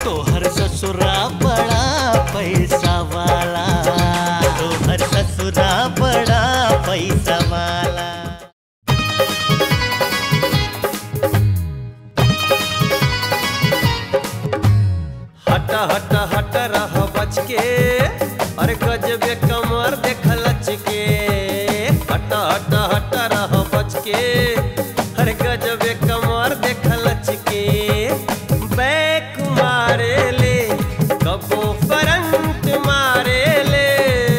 तोहर ससुरा बड़ा पैसा वाला तोहर ससुरा बड़ा पैसा वाला हट हट हट रह बच के अरे गजबे कमर देख लच के हट हट हट रह बच के अरे गजबे कमर देख लच के बैक मारे ले कबो करंट मारे ले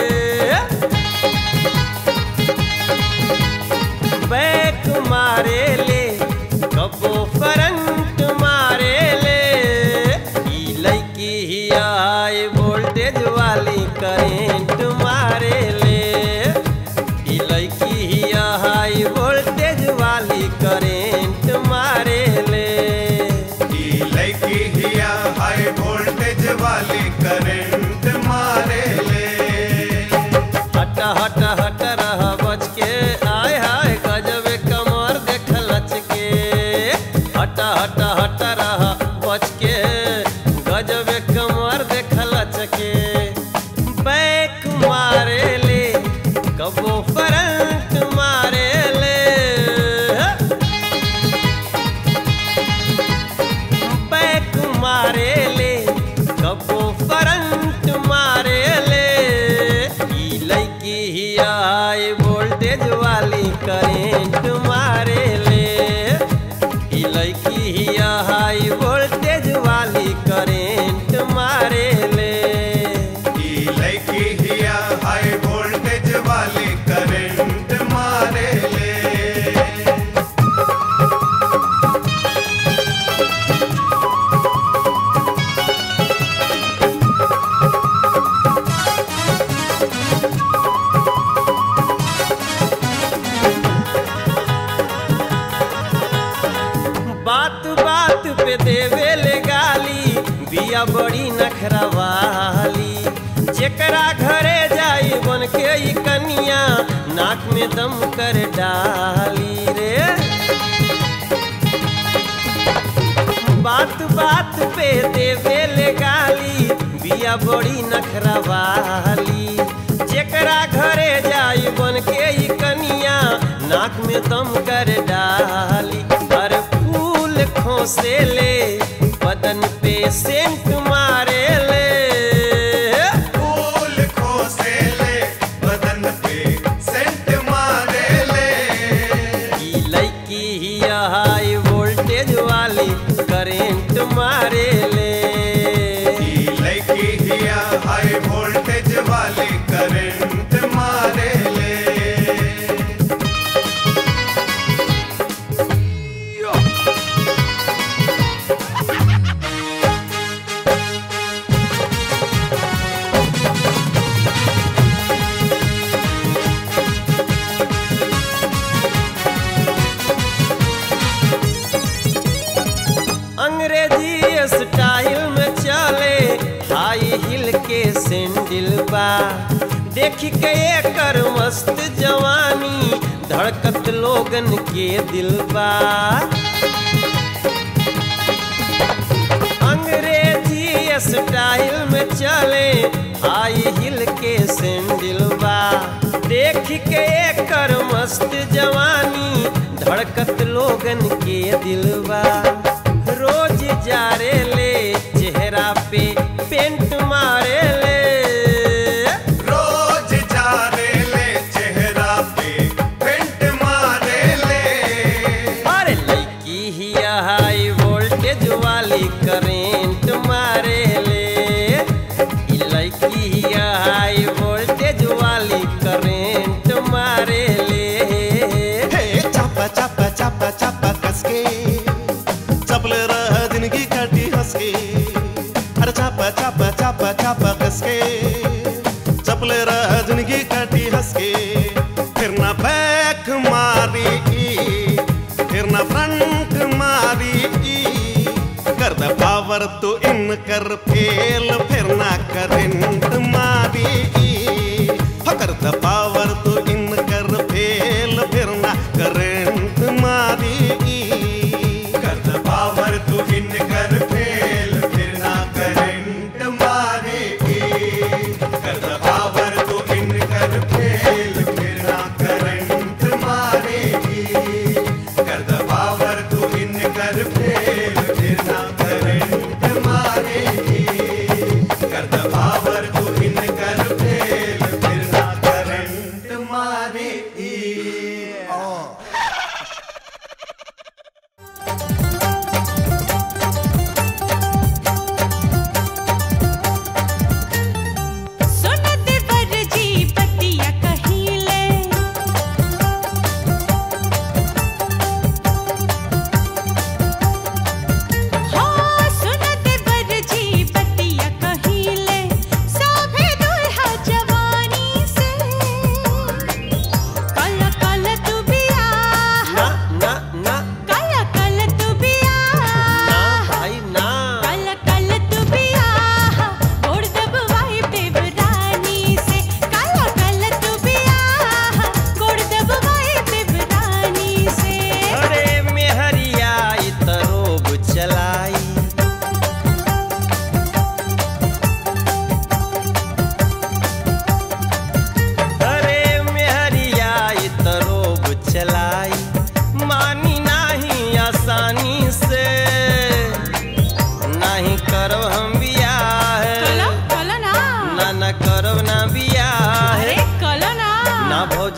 बैक मारे ले कबो करंट मारे ले ई लड़की ही हाई वोल्टेज वाली करेंट मारे ले ई लड़की ही हाई वोल्टेज वाली करेंट मारे ले ई लड़की हिया हाई वोल्टेज वाली करंट मारे ले हट हट हट रह बच के आय हाय गजबे कमर देख लच के हट हट हट रह बच के गजबे कमर देख लच के बैक मारे ले कबो करंट मारे ले बैक मारे ले कबो करंट मारे ले ई लड़की ही हाई वोल्टेज वाली करेंट मारे ले ई लड़की ही हाई वोल्टेज वाली करेंट मारे ले ई लड़की हिया हाई वोल्टेज वाली करंट मारे ले बात बात पे देवे ले गाली बिया बड़ी नखरवाली जेकरा घरे जाई बन के ई कनिया नाक में दम कर डाली रे बात बात पे देवे ले गाली बिया बड़ी नखरवाली जेकरा घरे जाई बन के ई कनिया नाक में दम कर डाली हर फूल खोसे ले बदन पे सेंट मारे ले फूल खोसे ले बदन पे सेंट मारे ले ई लड़की ही हाई वोल्टेज वाली करेंट मारे ले ई लड़की हिया हाई वोल्टेज वाली करंट मारे ले अंग्रेजी स्टाइल में चले हाई हिल के सैंडल बा देख के एकर मस्त जवानी धड़कत लोगन के दिल बा अंग्रेजी स्टाइल में चले हाई हिल के सैंडल बा देख के एकर मस्त जवानी धड़कत लोगन के दिलवा रोज जारे ले चेहरा पे पेंट मारे ले रोज जाने ले चेहरा पे पेंट मारे ले अरे लड़की ही हाई वोल्टेज वाली करेंट मारे ले ई लड़की ही हाई वोल्टेज वाली करेंट मारे ले हे चापा चापा चापा चापा कसके चपले रह जिंदगी काटी हंसके अरे चापा चापा चापा चापा कसके चपले रह जिंदगी काटी हंसके फिर ना बैक मारी फिर ना फ्रंट मारी कर द पावर तो इन कर फेल फिर ना करंट मारी हो कर द पावर तो इन कर फेल फिर ना करंट मारी कर द पावर तू इन कर फेल फिर ना कर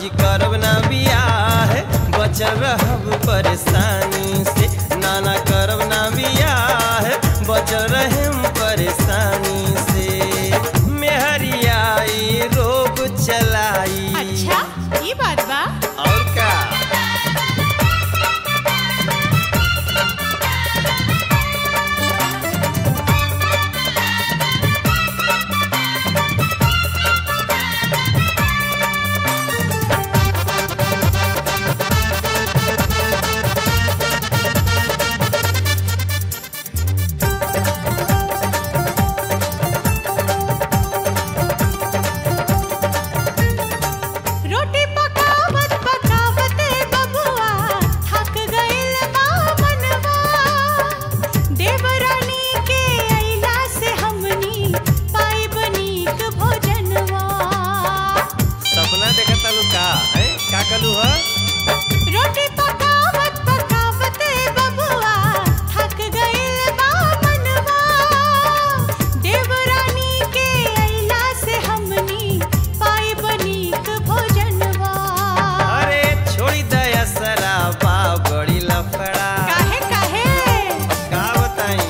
भौजी करब ना बियाह बचल रहब परेशानी से नाना करब ना बियाह बचल रहम परेशानी से मेहरियाई रोग चलाई अच्छा ये बात बा और का रोटी पकावत पकावत बबुआ थक गइल बा मनवा देवरानी के अइला से हमनी पाइब नीक भोजनवा सपना देखत तालू का है का कलू ह रोटी पकावत पकावत बबुआ थक गइल बा मनवा देवरानी के अइला से हमनी पाइब नीक भोजनवा अरे छोड़ी दया सराबा बड़ी लफड़ा काहे काहे का बताई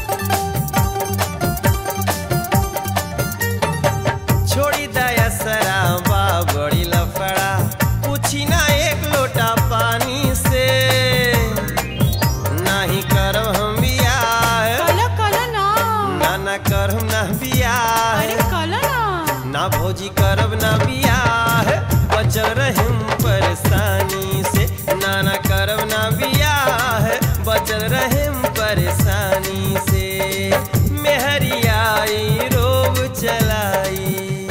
छोड़ी दया सराबा बड़ी लफड़ा पूछी ना एक लोटा पानी से नाही करब हम बियाह कलो कलो ना ना ना करब ना बियाह अरे कलो ना ना भौजी करब ना बियाह बचल रहम परेशानी से ना ना करब ना बियाह बचल रहम परेशानी से मेहरियाई रोब चलाई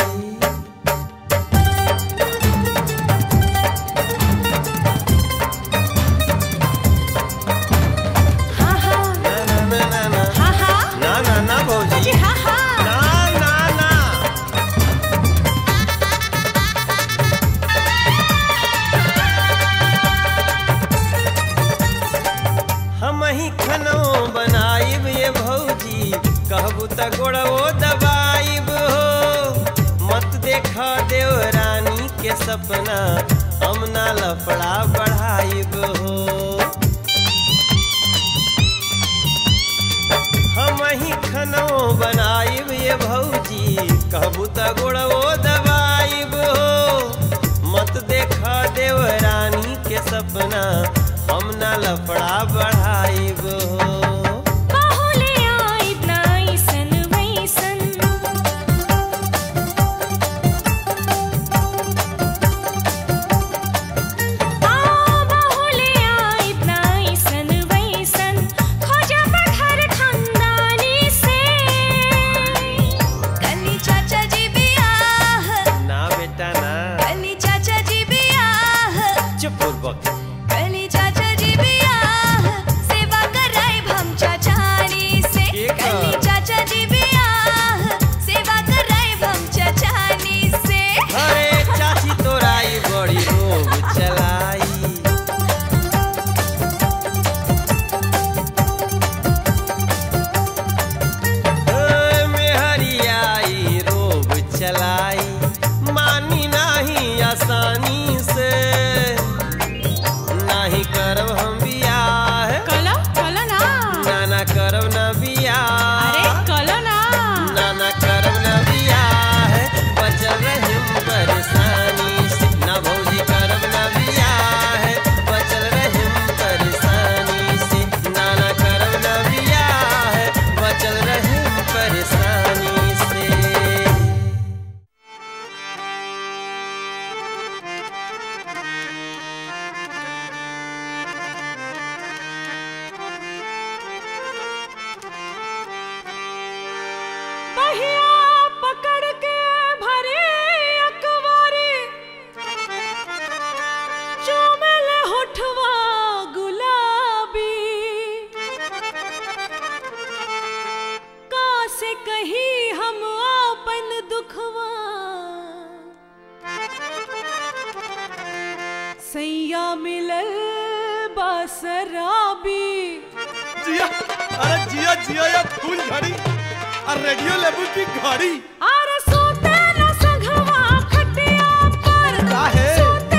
हाँ हाँ ना ना ना ना ना हाँ हाँ ना ना ना भौजी जी हाँ हाँ ना ना ना हम ही खनो बनाइब ये भौजी कहबू त गोड़वो दबाइब हो मत देखा देव रानी के सपना हम ना लफड़ा बढ़ाइब हो हम ही खनो बनाइब ये भौजी कहबू त गोड़वो दबाइब हो मत देखा देव रानी के सपना हम ना लफड़ा बढ़ाइब हो बाहुले आइब नाइसन वैसन आ बाहुले आइब नाइसन वैसन खोजब घर खानदानी से कली चाचा जी बियाह ना बेटा ना कली चाचा जी बियाह चुप पूर्वक कली चाचा जी बियाह सेवा कराइब हम चाचानी से के का? कली चाचा जी बियाह सेवा कराइब हम चाचानी से अरे चाची तोराई बड़ी रोग चलाई ए, मेहरियाई रोब चलाई मानी नाही आसानी से नाही करब हम बियाह कलो कलो ना ना ना करब ना बियाह अरे कलो ना ना ना करब ना बियाह बचल रहिम परेशानी से ना भौजी करब ना बियाह बचल रहिम परेशानी से ना ना करब ना बियाह बचल रहिम परेशानी से पहिया पकड़ के भरे अकबारी चुमल होठवा गुलाबी का से कही हम आपन दुखवा सैया मिलल बासराबी जिया अरे जिया जिया या फूल झड़ी और रेडियो लेबू की घड़ी आर सोते न संघवा खटिया पर काहे? सोते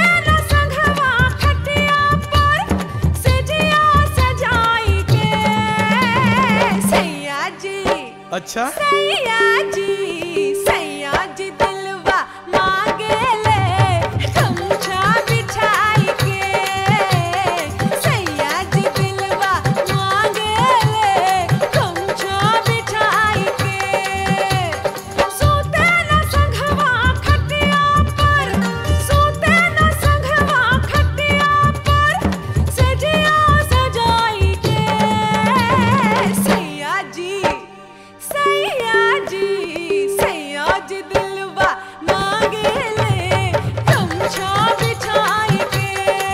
अच्छा सैया जी सैया जी दिलवा मांगे ले गमछा बिछाई के सैया जी दिलवा मांगे ले गमछा बिछाई के सोते न संघवा खटिया पर सोते न संघवा खटिया पर सजिया सजाई के सैया जी सैया जी सैया जी दिलवा मांगे ले गमछा बिछाई के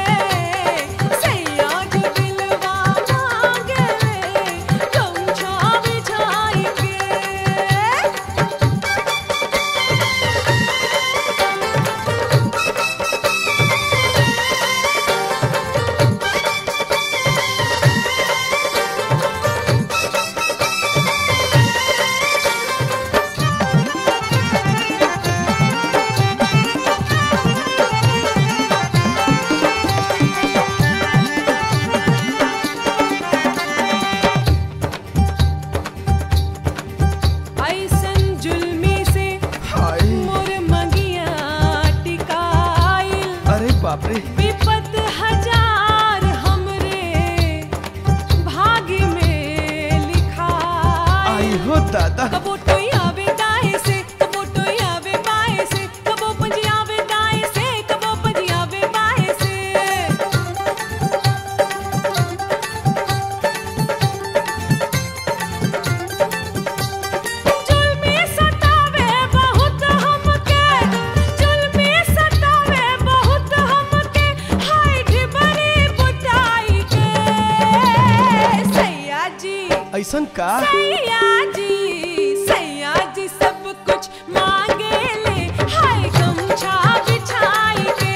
सैया जी दिलवा मांगे ले गमछा बिछाई के ऐसन जुल्मी से हाय मोर मंगिया टिकाइल अरे बाप रे विपत हजार हमरे भाग्य में लिखाइल आई हो दादा कबो टोई आवे दाएं से कबो टोई आवे बाएं से कबो पंजी आवे दाएं से कबो पंजी आवे बाएं से जुल्मी सतावे बहुत हमके जुल्मी सतावे बहुत हमके हाय ढिबरी बुटाई के सैया जी ऐसन का सैया जी सैया जी सब कुछ मांगे ले हाय गमछा बिछाई के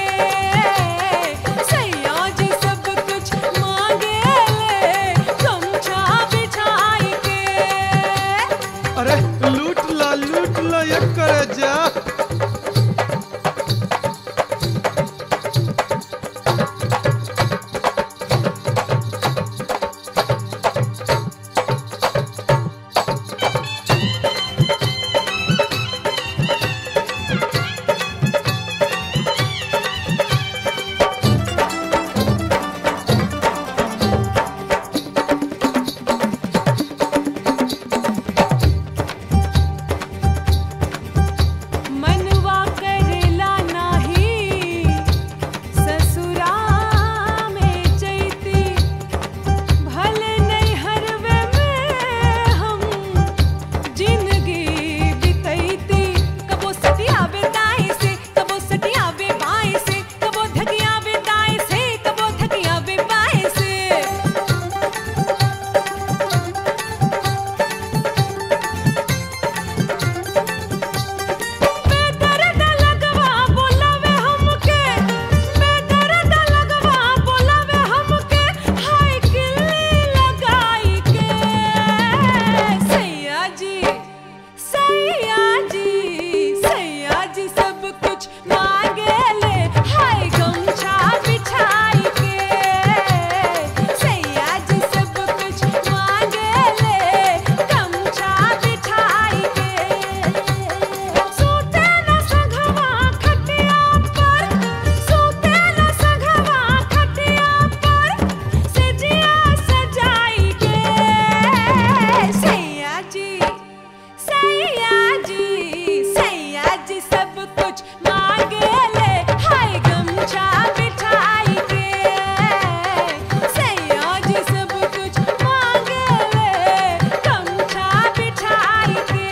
सैया जी सब कुछ मांगे ले गमछा बिछाई के अरे लूट ला लूट ला ये करे जा मनवा करेला नाही ससुरा में चैती भले नहीं हरवे में हम जिंदगी बितैती कबो सटिया दाएं से कबो सटिया बाएं से कबो धगिया दाएं से कबो धगिया बाएं से बेदर्द लगवा बोलावे हमके बेदर्द लगवा बोलावे हमके हाय किल्ली लगाई के सैया जी सैया जी सैया जी सब कुछ मांगे ले हाय गमछा बिछाई के सैया जी सब कुछ मांगे ले गमछा बिछाई के सोते न संघवा खटिया पर सोते न संघवा खटिया पर सजिया सजाई के सैया जी सैया जी सैया जी सब कुछ मांगे ले हाय गमछा बिछाई के सैया जी सब कुछ मांगे ले गमछा बिछाई के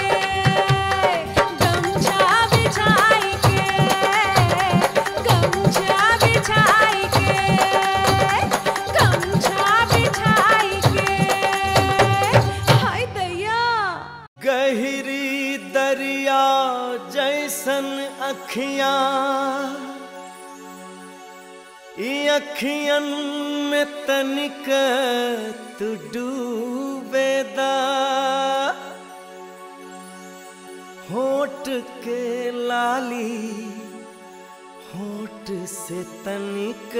गमछा बिछाई के गमछा बिछाई के गमछा बिछाई के हाय दैया गहरी दरिया जैसन अखियां ई अखियन में तनिक तू डूबेदा होठ के लाली होठ से तनिक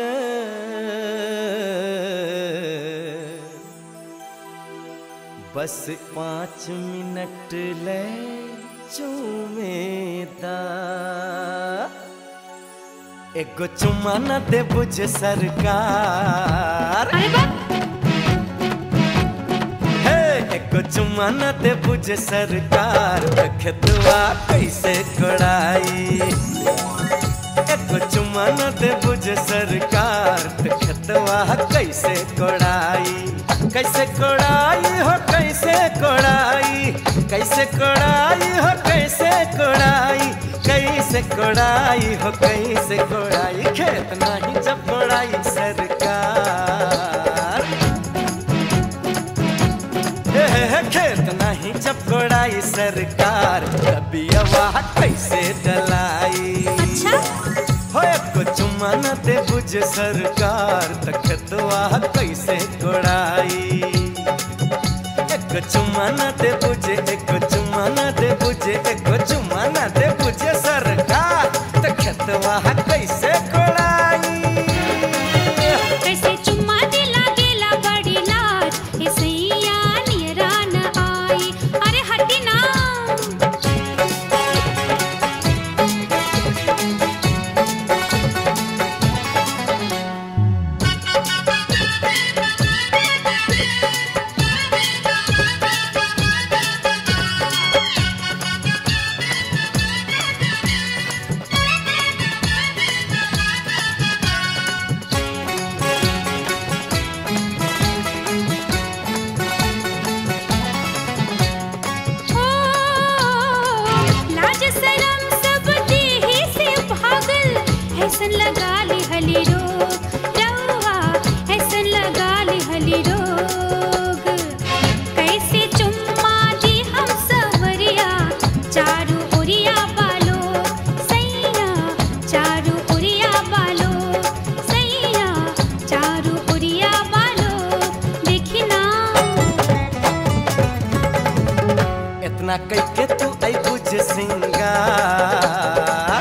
बस पाँच मिनट ले चूमेदा एगो चुम्मा न दे बुझ सरकार अरे बाप हे एगो चुम्मा न दे बुझ सरकार खेतवा कैसे कोड़ाई एगो चुम्मा न दे बुझ सरकार खेतवा कैसे कोड़ाई कैसे कोड़ाई हो कैसे कोड़ाई कैसे कोड़ाई हो कैसे कोड़ाई कैसे कोड़ाई हो कैसे कोड़ाई खेत नहीं जब कोड़ाई सरकार हे, हे, हे, खेत नहीं जब कोड़ाई सरकार कभी आवाज कैसे डलाई अच्छा हो एको चुम्मा न दे बुझ सरकार तखतवा कैसे कोड़ाई एको चुम्मा न दे बुझे एको चुम्मा न दे बुझे एको चुम्मा न दे बुझे सरकार तखतवा कैसे कोड़ाई कैसे चुम्मा दिला गेला बड़ी लाज ए सैया नियरा न आई अरे हटी ना ओ लाज शरम सब देहि से भागल ऐसन लगा ली हली रोग रवा ऐसन लगा ली हली रोग कैसे चुम्मा दी हम सवरिया चारू ओरिया बालो सैया चारू ओरिया बालो सैया चारू ओरिया बालो देखी ना इतना कैके तू आई बुझ सिंगार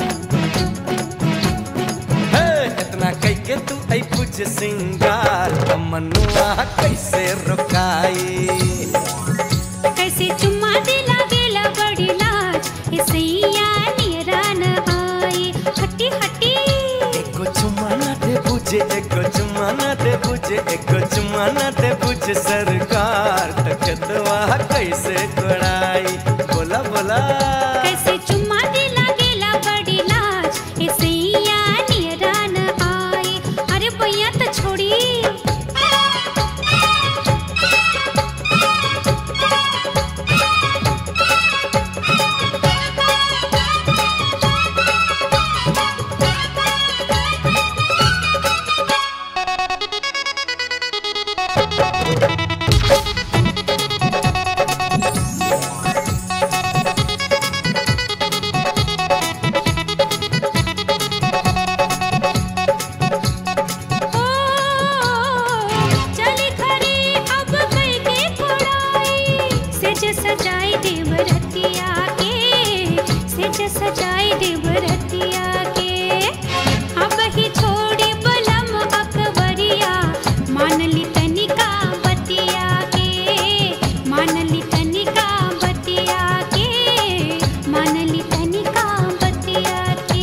हे इतना कैके तू आई बुझ सिंगार मनुआ कैसे रुकाई कैसे चुम्मा दिला गेला बड़ी लाज ए सैया नियरा न आई हटी हटी एको चुम्मा न दे बुझे एको चुम्मा न दे बुझे एको चुम्मा न दे बुझे सरकार तकतवा कैसे कोड़ाई बोला बोला कैसे चुम्मा दिला गेला बड़ी लाज ए सैया नियरा न आई अरे भैया तो छोड़ी ओ चली खरी अब कई के कोड़ाई सेज सजाई देव रतिया के सेज सजाई देव रतिया के अब ही छोड़ी बलम अकबरिया मान ली तनिका बतिया के मान ली तनिका बतिया के मान ली तनिका बतिया के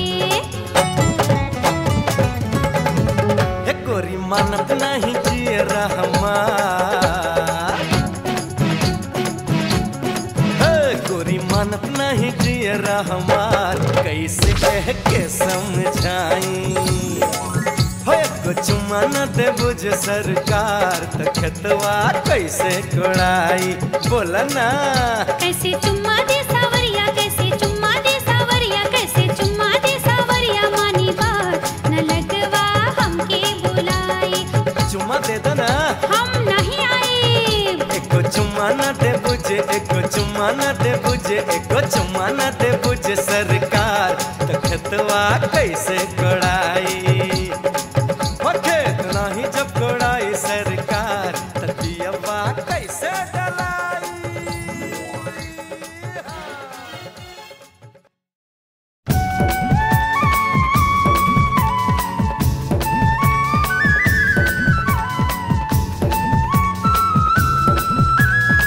हे गोरी मानत नहीं जिए रहमान हे गोरी मानत नहीं जिए रहमान कैसे कह के समझाई हो एको चुम्मा न दे बुझ सरकार तखतवा कैसे कोड़ाई बोला ना कैसे चुम्मा दे सावरिया कैसे चुम्मा दे सावरिया कैसे चुम्मा दे सावरिया मानी बात न लगवा हमके बुलाई चुम्मा दे दो ना हम नहीं आए एको चुम्मा न दे बुझे एको चुम्मा न दे बुझे एको चुम्मा न दे बुझे सरकार तखतवा कैसे कोड़ाई हो खेत नहीं जब कोड़ाई सरकार ततियवा कैसे डलाई ओ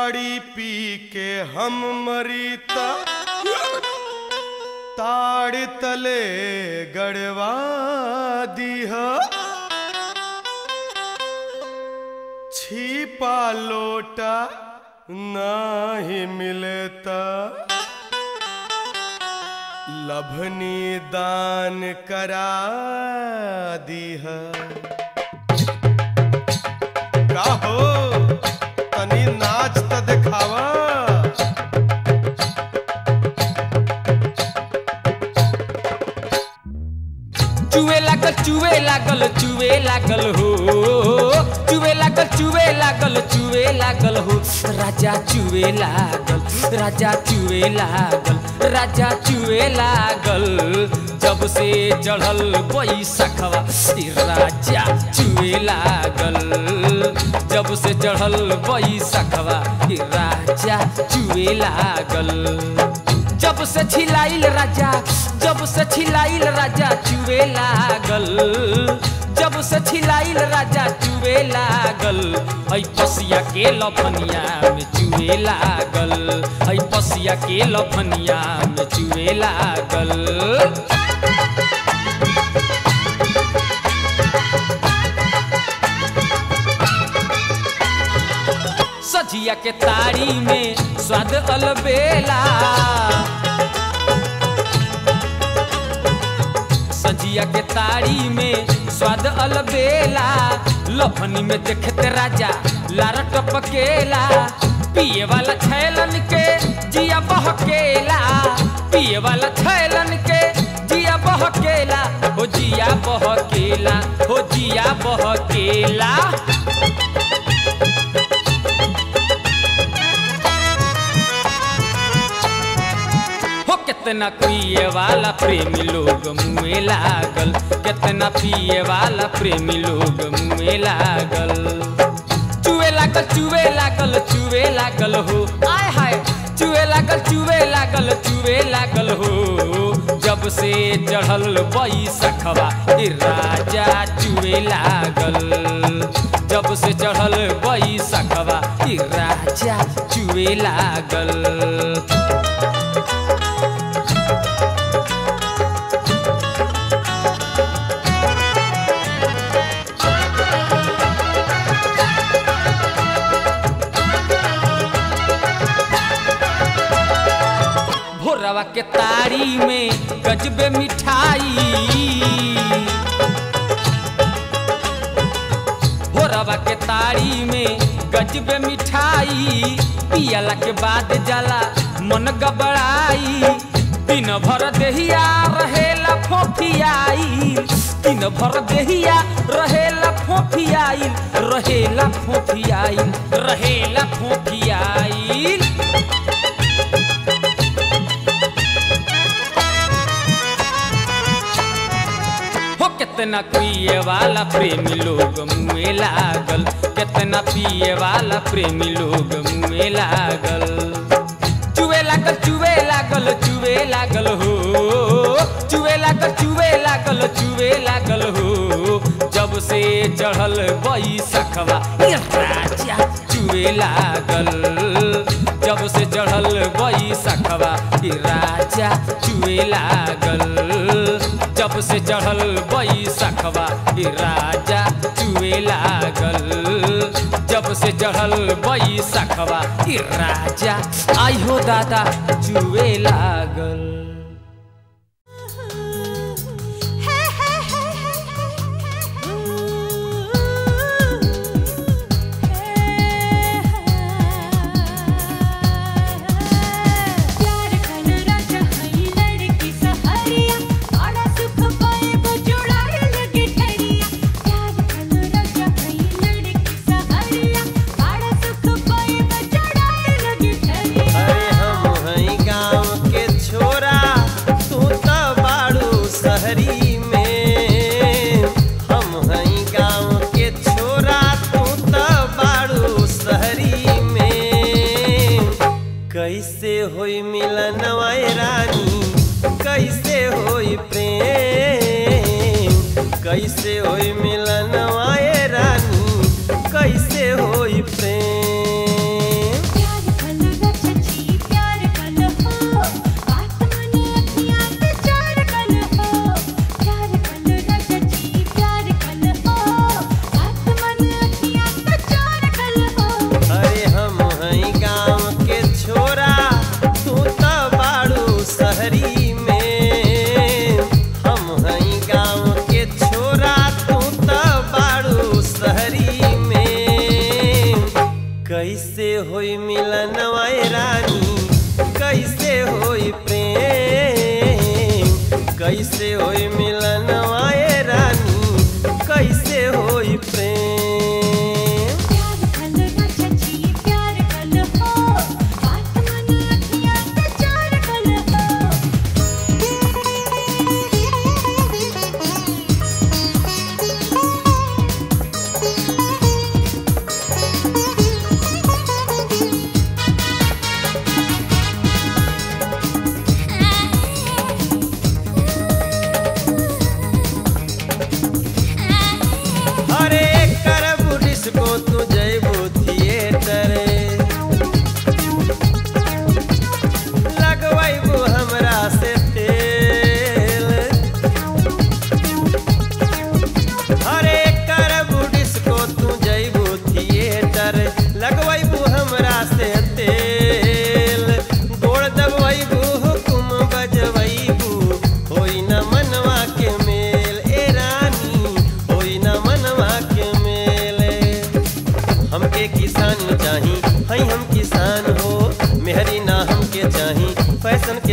ताड़ी पी के हम मरीता ताड़ तले गड़वा दीह छिपा लोटा नाही मिलता लभनी दान करा दीह का हो तनी नाच त देखावा चुए लागल चुए लागल चुए लागल हो चुए लागल चुए लागल चुए लागल हो राजा चुए लागल राजा चुए लागल राजा चुए लागल जब से चढ़ल बैसखवा ई राजा चुए लागल जब से चढ़ल बैसखवा ई राजा चुए लागल जब से छिलाइल राजा जब से छिलाइल राजा चुए लागल जब से छिलाइल राजा चुए लागल ऐ पसिया के लफनिया में चुए लागल ऐ पसिया के लफनिया में चुए लागल सजिया के तारी में स्वाद अलबेला सजिया के तारी में स्वाद अलबेला लफनी में देखते राजा लार टपकेला पिए वाला छैलन के जिया बहकेला पिए वाला छैलन के जिया बहकेला हो जिया बहकेला हो जिया बहकेला हो कितना पिए वाला प्रेमी लोग मुँह लागल कितना पिए वाला प्रेमी लोग मुँह लागल चुए लागल चुए लागल चुए लागल हो आय हाय चुए लागल चुए लागल चुए लागल हो जब से चढ़ल बैसखवा ई राजा चुए लागल जब से चढ़ल बैसखवा ई राजा चुए लागल भोरवा के तारी में गजबे मिठाई भोरवा के तारी में गजबे मिठाई पियला के बाद जाला मन गबड़ाई दिन भर देहिया रहेला फोफियाई दिन भर देहिया रहेला फोफियाई रहेला फोफियाई रहेला फोफियाई हो कितना पिए वाला प्रेमी लोग मुँह लागल कितना पिए वाला प्रेमी लोग मुँह लागल चुए लागल चुए लागल चुए लागल हो चुए लागल चुए लागल चुए लागल हो जब से चढ़ल बैसखवा ई राजा चुए लागल जब से चढ़ल बैसखवा ई राजा चुए लागल जब से चढ़ल बैसखवा ई राजा चुए लागल जब से चढ़ल बैसखवा ई राजा आई हो दादा चुए लागल प्यार कन राजा हई लड़की सहरिया बड़ा सुख पाए बजुड़ाए लगे ठरिया प्यार कन राजा हई लड़की सहरिया बड़ा सुख पाए बजुड़ाए लगे ठरिया अरे हम हई गाँव के छोरा तू त बाड़ू शहरी में हम हई गाँव के छोरा तू त बाड़ू शहरी में कैसे होई मिलन वाए रानी कैसे होई प्रेम कैसे होई मिलन वाए रानी कैसे होई प्रेम प्यार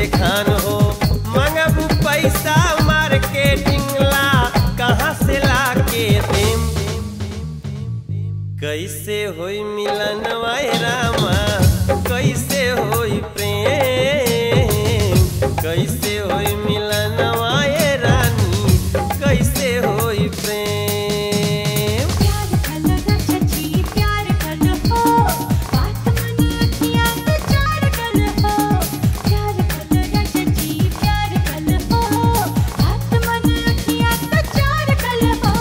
के खान हो मंगबू पैसा मार्केटिंग ला कहाँ से ला के देम कैसे होई मिलन वाय रामा कैसे होई प्रेम कैसे होई मिलन वाय रानी कैसे होई प्रेम प्यार कल रचची प्यार कल हो बात मन किया तो चार कल हो प्यार कल रचची प्यार कल हो बात मन किया तो चार कल हो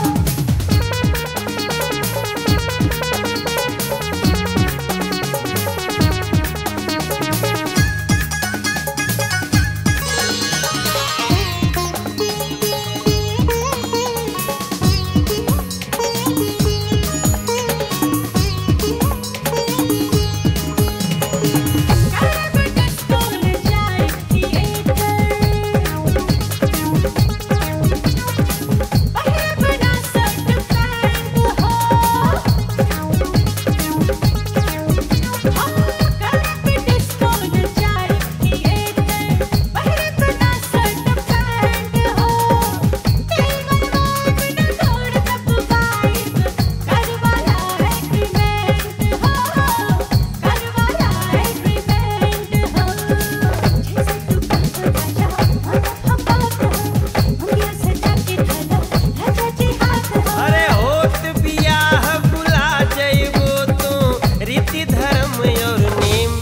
अरे होत बियाह बुला जइबो तू रीति धर्म और नेम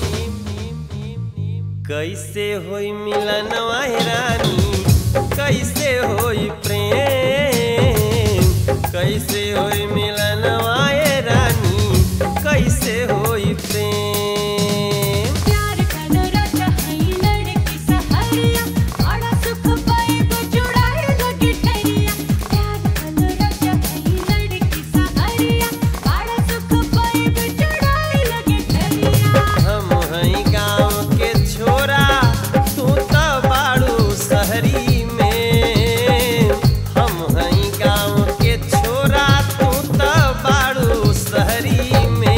कैसे होई मिलन वाहे रानी कैसे होई प्रेम कैसे होई मिलन वाहे रानी कैसे होई प्रेम प्यार कलो राजा हई लड़की सहरिया बड़ा सुख पाइब जुड़ाए लगे ठरिया प्यार कलो राजा हई लड़की सहरिया बड़ा सुख पाइब जुड़ाए लगे ठरिया हम हई गाँव के छोरा तू तो बाड़ू शहरी में हम हई गाँव के छोरा तू तो बाड़ू शहरी में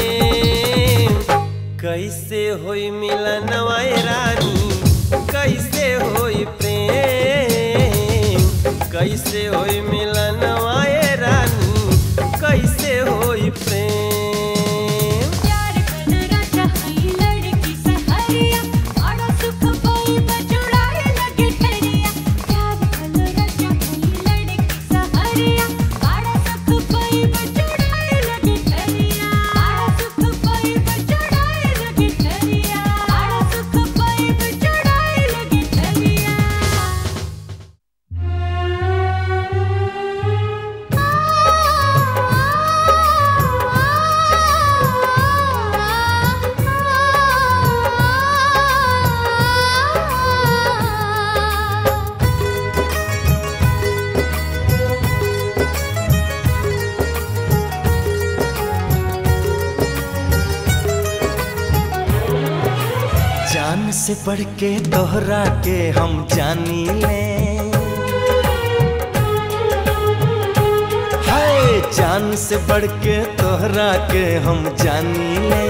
कैसे होई मिलन वाय रानी कैसे होई प्रेम कैसे होई मिलन वाय रानी कैसे होई प्रेम प्यार कलो राजा हई लड़की सहरिया बड़ा सुख पाइब जुड़ाए लगे ठरिया प्यार कलो राजा हई लड़की सहरिया बड़ा सुख पाइब जुड़ाए लगे ठरिया बड़ा सुख पाइब जुड़ाए लगे ठरिया बड़ा सुख पाइब जुड़ाए लगे ठरिया जान से बढ़ के दोहरा के हम जानी ले हाय जान से बढ़ के तोहरा के हम जानी ले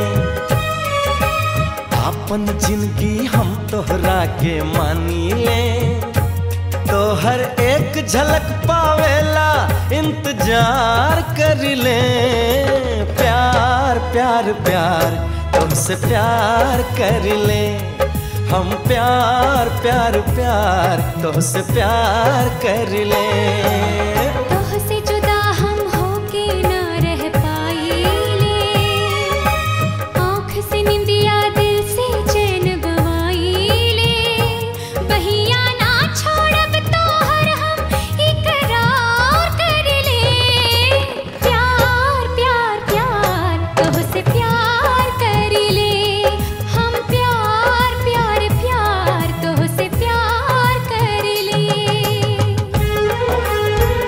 अपन जिंदगी हम तोहरा के मानी ले तोहर एक झलक पावेला इंतजार कर ले प्यार प्यार प्यार तुमसे प्यार कर ले हम प्यार प्यार प्यार तुमसे प्यार कर ले तोह से जुदा हम होके ना रह पाएले आँख से निंदिया दिल से चैन गवाईले बहिया ना छोड़ब तोहर हम इकरार कर ले प्यार प्यार प्यार तोह से प्यार कर ले हम प्यार प्यार प्यार तोह से प्यार कर ले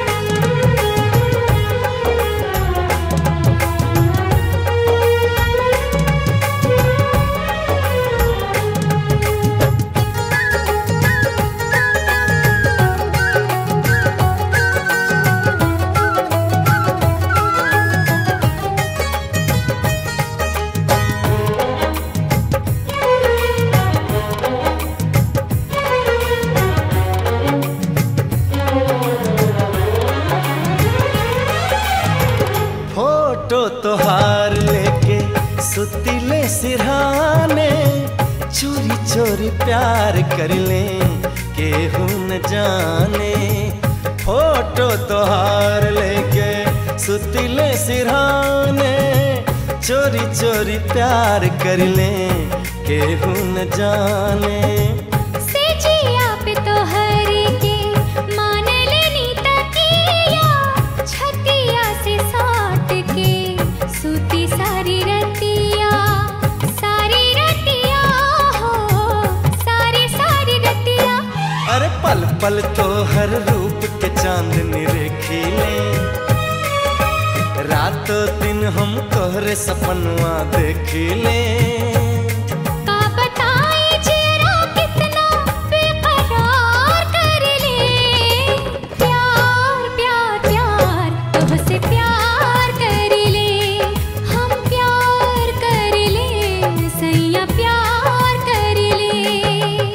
चोरी प्यार कर ले केहू न जाने फोटो तोहार लेके सुतिले सिरहाने चोरी चोरी प्यार कर ले केहू न जाने से जिया पे तो हर के मान लेनी तकिया छतिया से साट के सूती सारी रतिया सारी रतिया हो सारी सारी रतिया अरे पल पल तो हर रूप के चांदनी रेखीले रातों दिन हम तोहरे सपनवा देखीले का बताई जरा कितना बेकरार कर ले प्यार प्यार प्यार तुझसे प्यार कर ले हम प्यार कर ले सैया प्यार कर ले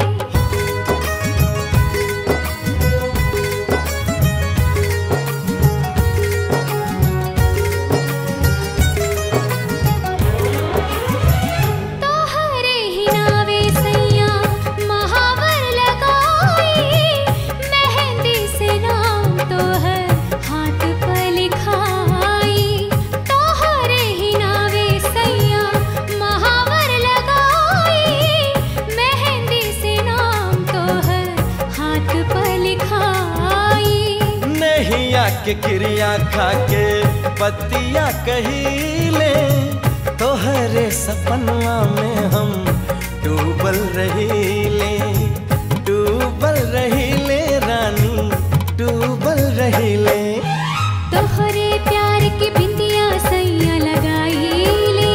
तोहरे ही नावे सैया महावर लगाई मेहंदी से नाम तोहर हाथ पर लिखाई तोहरे ही नावे सैया महावर लगाई मेहंदी से नाम तोहर हाथ पर लिखाई नैया के क्रिया खा के पतिया कहीले तोहरे सपनवा में हम डूबल रहीले डूबल रहीले रानी डूबल रहीले तोहरे प्यार की बिंदिया सैया लगाई ले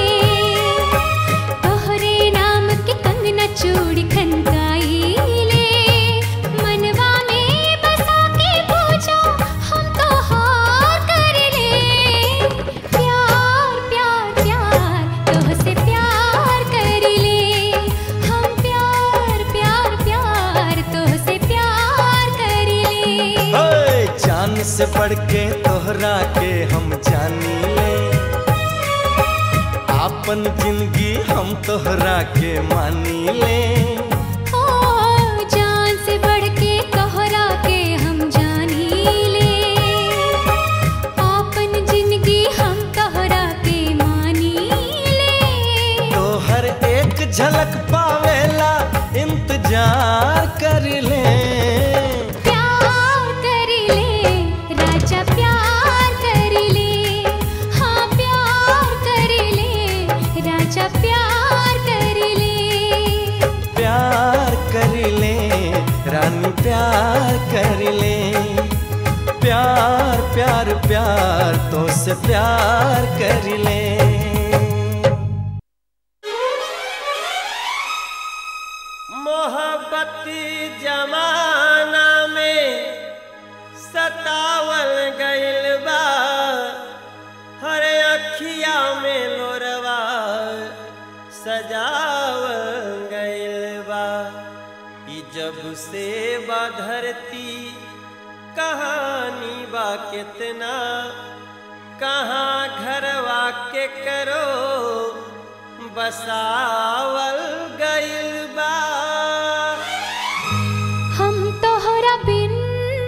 तोहरे नाम के कंगना चूड़ी खनकाई ले मनवा में बसा के पूछो हम तो हार कर ले प्यार प्यार प्यार तोहसे प्यार कर ले हम प्यार प्यार प्यार तोहसे प्यार कर ले ओए जान से बढ़ के तोहरा के हम जानी ले आपन जिंदगी हम तोहरा के मानी ले ओ जान से बढ़ के तोहरा के हम जानी ले आपन जिंदगी हम तोहरा के मानी ले तोहर एक झलक पावेला इंतजार कर ले प्यार कर ले राजा प्यार कर ले हाँ प्यार कर ले राजा प्यार कर ले प्यार कर ले रानी प्यार कर ले प्यार प्यार प्यार तो से प्यार कर ले मोहब्बती जमाना में सतावल गइल बा हर अखिया में लोरवा सजावल गइल बा ई जब से बा धरती कहानी बा कितना कहाँ घरवा के करो बसावल गइल बा हम तोहरा बिन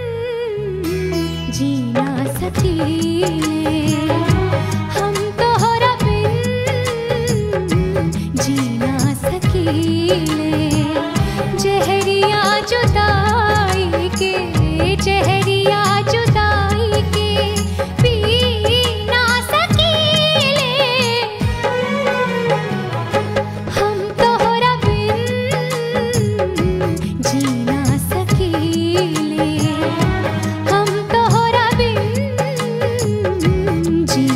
जीना सकीले हम तोहरा बिन जीना सकीले जहरिया जुदाई के जहरिया जुदाई के पी ना सकीले हम तोहरा बिन जीना सकीले हम तोहरा बिन जी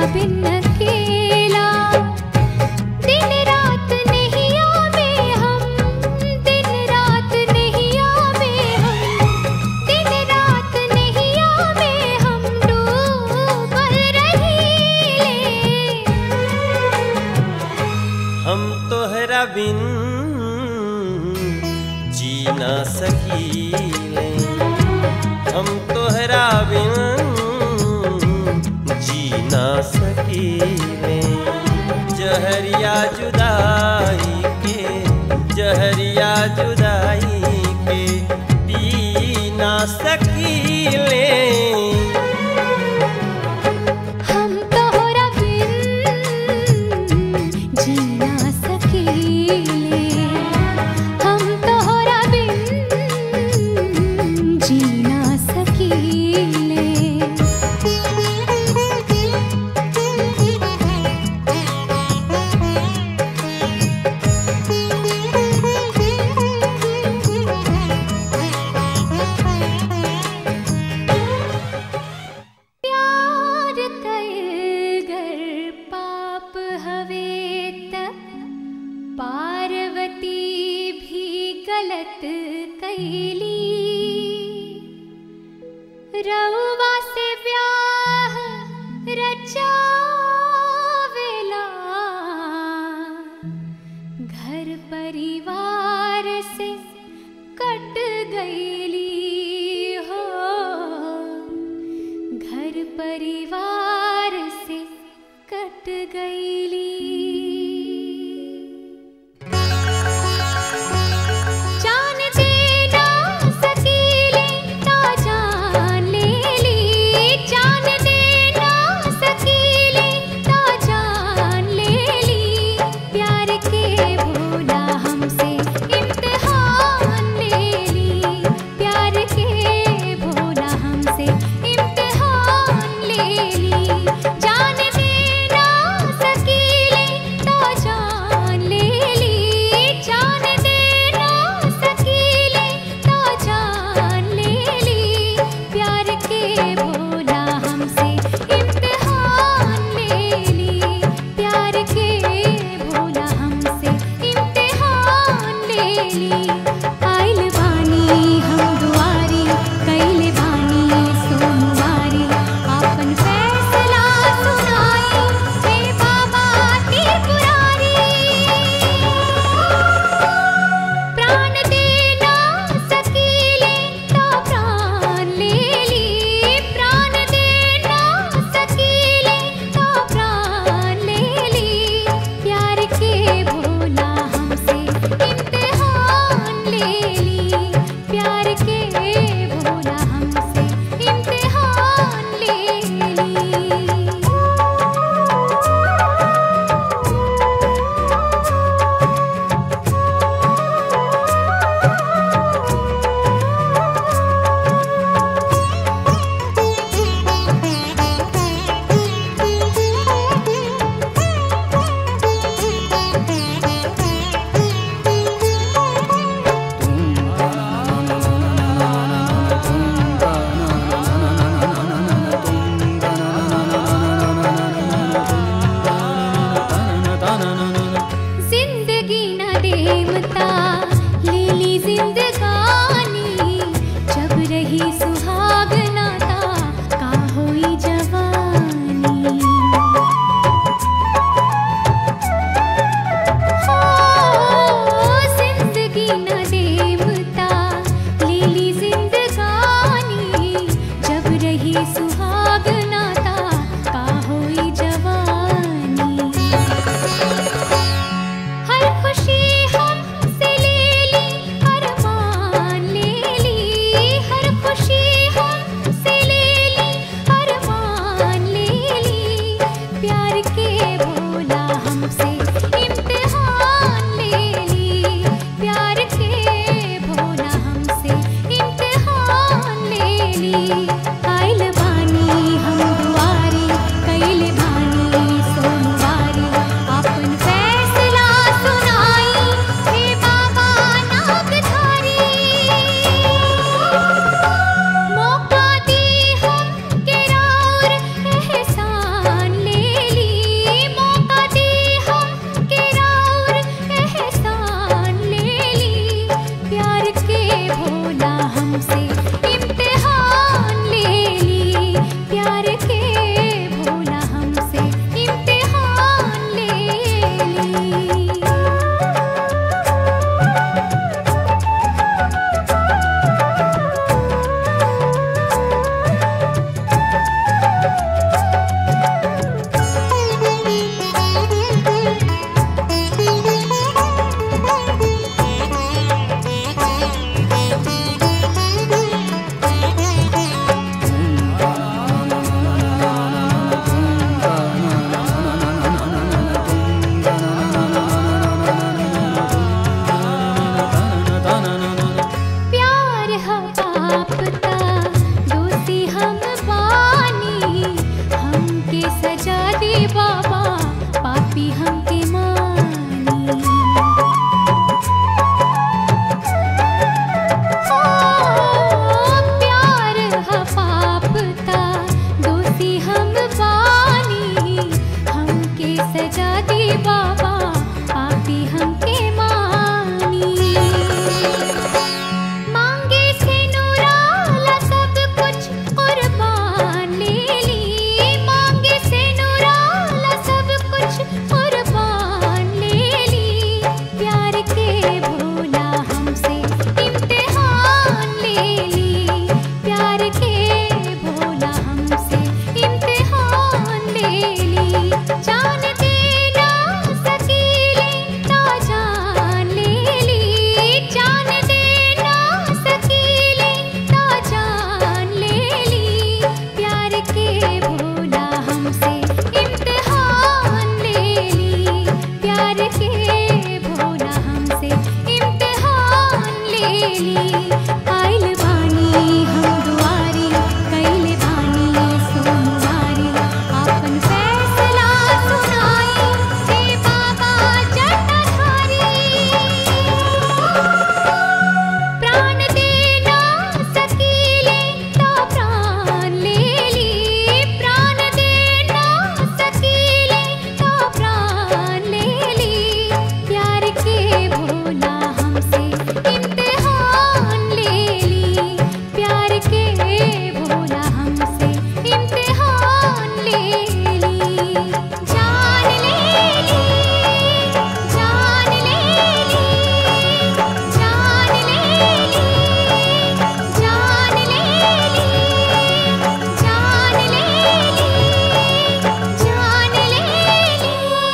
बिन अकेला दिन रात नहीं आवे हम दिन रात नहीं आवे हम दिन रात नहीं आवे हम डूबल रहीले हम तोहरा बिन जी ना सकीले हम तोहरा बिन जी ना सकीले जहरिया जुदाई के जहरिया जुदाई के पी ना सकीले हम तोहरा बिन जी ना सकीले हम तोहरा बिन जी ना सकीले प्यार कयगर पाप हवे त पार्वती भी गलत कैली रउवा से ब्याह रचावेला घर परिवार से कट गईली हो घर परिवार से कट गईली जान देना सकीले ना जान ले ली जान देना सकीले ना जान ले ली प्यार के भोला हमसे इम्तिहान ले ली प्यार के भोला हमसे इम्तिहान ले ली जान देना सकीले ना जान ले ली जान देना सकीले ना जान ले ली प्यार के भोला हमसे इम्तिहान ले ली प्यार के भोला हमसे इम्तिहान ले ली आइल बानी हम दुआरी कैले बानी सोमवारी आपन फैसला सुनाई हे बाबा त्रिपुरारी प्राण देना सकीले तो प्राण ले ली प्राण देना सकीले तो प्राण ले ली प्यार के भोला हमसे इम्तिहान ले ली प्यार के भोला हमसे इम्तिहान ले ली जिंदगी न देमता लीली जिंदगानी जब रही सुहागना ता का होई जवानी हो जिंदगी न देमता लीली जिंदगानी जब रही सुहागना ता का होई जवानी हर खुशी हमसे ले ली हर मान ले ली हर खुशी हमसे ले ली हर मान ले ली प्यार के भोला हमसे इम्तिहान ले ली प्यार के भोला हमसे इम्तिहान ले ली आइल बानी हम दुआरी कैले बानी सोमवारी अपन फैसला सुनाई हे बाबा नागधारी मौका दी हम के राउर एहसान ले बाबा पापी हमके मानी ओ प्यार ह पापता दोषी हम बानी हमके सजा दी बाबा पापी हमके मानी मांगे से नूराला सब कुछ कुर्बान ले ली मांगे से नूराला सब कुछ कुर्बान ले ली प्यार के भोला हमसे इम्तिहान ले ली प्यार के भोला हमसे इम्तिहान ले ली जान देना सकीले ता जान ले ली जान देना सकीले ता जान ले ली प्यार के भोला हमसे इम्तिहान ले ली प्यार के भोला हमसे इम्तिहान ले ली आइल बानी हम दुआरी कैल बानी सोमवारी आपन फैसला सुनाई हे बाबा जटाधारी प्राण देना सकीले तो प्राण ले ली प्राण देना सकीले तो प्राण ले ली प्यार के भोला हमसे इम्तिहान ले ली प्यार के भोला हमसे इम्तिहान ले ली जान ले ली जान ले ली जान ले ली जान ले ली जान ले ली जान ले ली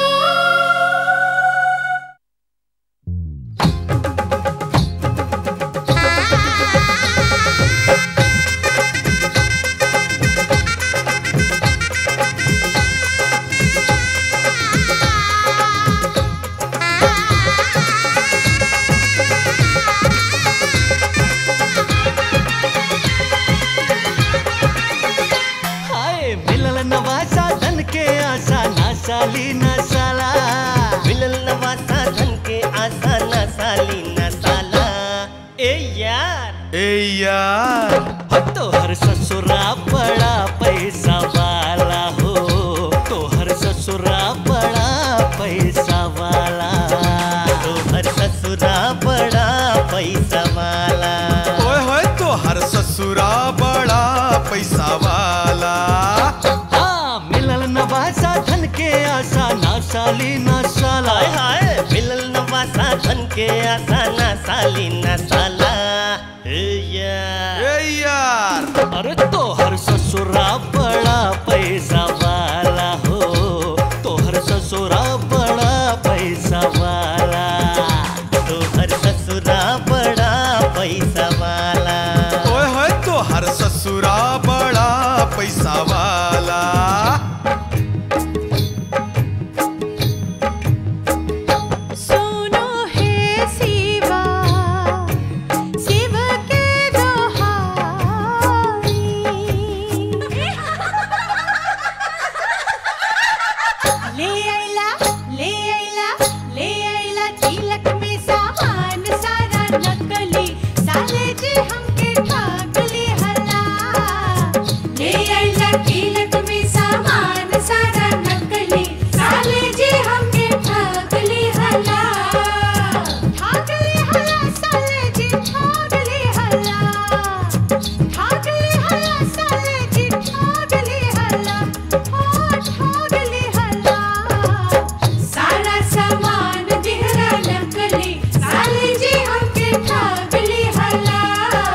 हाय मिलल नवासा धन के आशा ना साली ना साला मिलल नवा साधन के आशा न साली न साला ए यार ए यार हो तोहर ससुरा बड़ा पैसा वाला हो तोहर ससुरा बड़ा पैसा वाला तोहर ससुरा बड़ा पैसा वाला ओए होए तो हर ससुरा बड़ा पैसा वाला हाँ मिलल नवासा धन के आशा ना साली ना साला हाय हाय मिलल नवा साधन के आशा न साली न साला ए यार ए यार अरे तोहर ससुरा बड़ा पैसा वाला हो तोहर ससुरा बड़ा पैसा वाला तोहर ससुरा बड़ा पैसा वाला ओए होए तो हर ससुरा बड़ा पैसा वाला सुनो हे शिवा शिव के दोहाई ले आइला ले आइला ले आइला तिलक में सामान सारा नकली साले जी हमके ठगली हला ले आइला तिलक में सामान सारा नकली साले जी हमके ठगली हला ठगली हला साले जी ठगली हला ठगली हला साले जी ठगली हला ओ ठगली हला सारा सामान दिहरा नकली साले जी हमके ठगली हला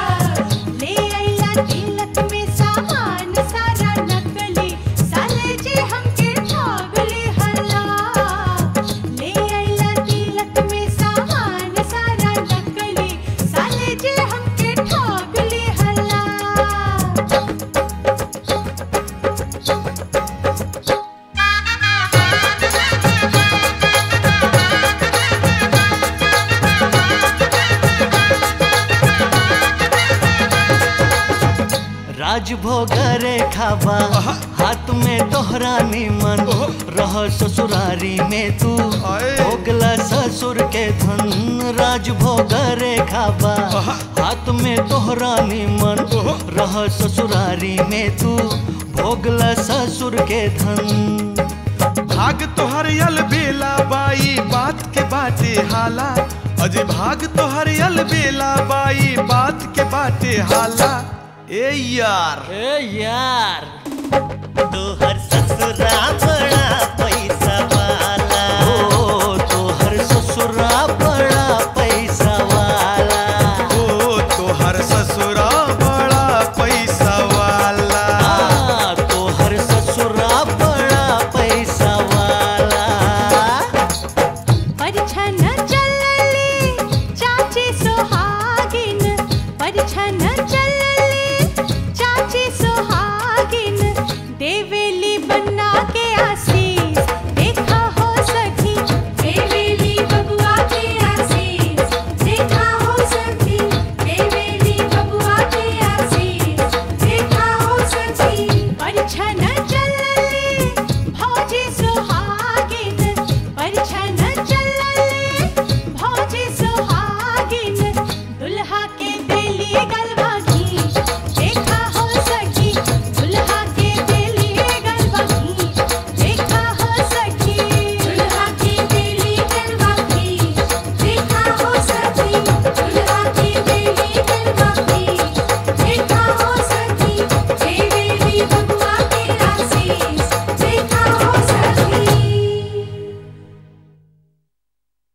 राज भोगरे खाबा हाथ में तोहरा निमन रह ससुरारी में तू आए। भोगला ससुर के धन राज भोगरे खाबा हाथ में तोहरा निमन रह ससुरारी में तू भोगला ससुर के धन भाग तोहर यल बेला बाई बात के बाटे हाला अजय भाग तोहर यल बेला बाई बात के बाटे हाला ए यार ए यार तोहर ससुरा बड़ा